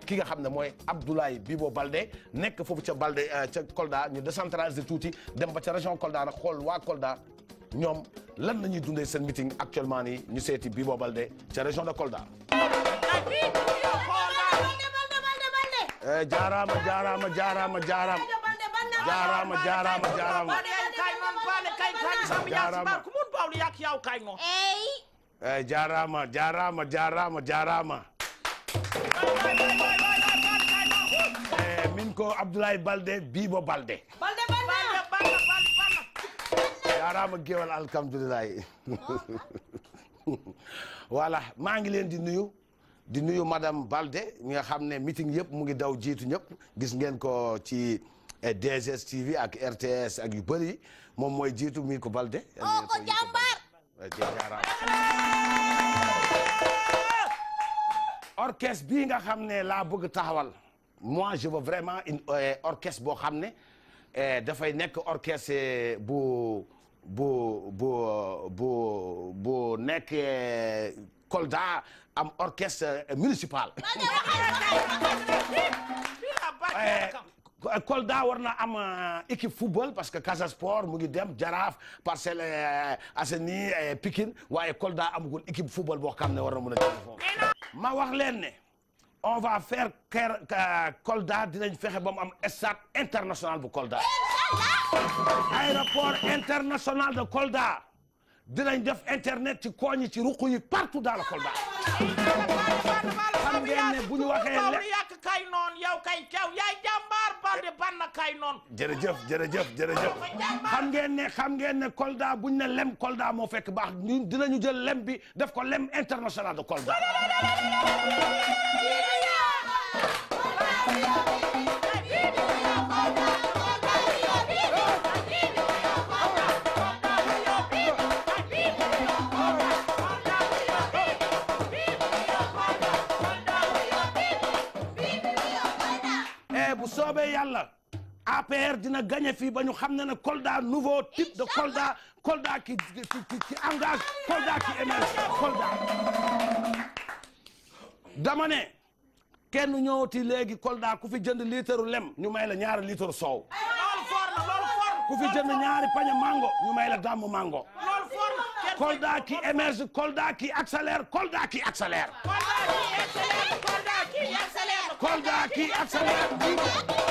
ki nga xam ne mooy Abdoulaye Bibo Baldé nekk foofu ca Baldé ca Kolda ñu décentraliser tuuti dem ba ca région Kolda nag xool waa Kolda ñoom lan la ñuy dundee seen meeting actuellement nii ñu seeti Bibo Baldé ca région de Kolda. jaaraama jaaraama jaaraama jaaraama jaaraama jaaraama jaaraama jaaraama jaaraama jaaraama jaaraama jaaraama min ko Abdoulaye Baldé Bibo Baldé jaaraama géwal alhamdulilahi voilà maa ngi leen di nuyu di nuyu madame Baldé mi nga xam ne meeting yëpp mu ngi daw jiitu ñëpp gis ngeen ko ci DSS TV ak RTS ak yu bëri moom mooy jiitu mi ko Baldé oo ko jàmbaar orchestre bii nga xam ne laa bëgg taxawal moi je veux vraiment une orchestre boo xam ne dafay nekk orchestre bu bu bu bu bu nekk Kolda am orchestre municipal Kolda war na am équipe football parce que Casa Sport mu ngi dem Jaraaf Parcelles Assainies Pikine waaye Kolda amagul équipe football boo xam ne war na mën a dem foofu ma wax leen ne on va faire ker Kolda dinañ fexe ba mu am stade international bu Kolda aéroport international de Kolda dinañ def internet ci kooñi ci ruq yi partout dans le Kolda xam ngeen ne bu ñu waxee le yàq kay noon yow kay kew yaay jàmbaar Baldé banna kay noon jërëjëf jërëjëf jërëjëf xam ngeen ne xam ngeen ne Kolda buñ ne lem Kolda moo fekk baax ñu dinañu jël lem bi def ko lem international de Kolda bu soobee yàlla APR dina gagné fii ba ñu xam ne ne Kolda nouveau type de Kolda Kolda qui qui qui engage Kolda qui émerge Kolda. dama ne kenn ñëwati léegi Kolda ku fi jënd litre lem ñu may la ñaari litre soow. loolu for na loolu for ku fi jënd ñaari pañe mango ñu may la gàmmu mango. loolu for na Kolda qui émerge Kolda qui accélère Kolda qui accélère. Kolda qui accélère Kolda qui accélère Kolda qui accélère.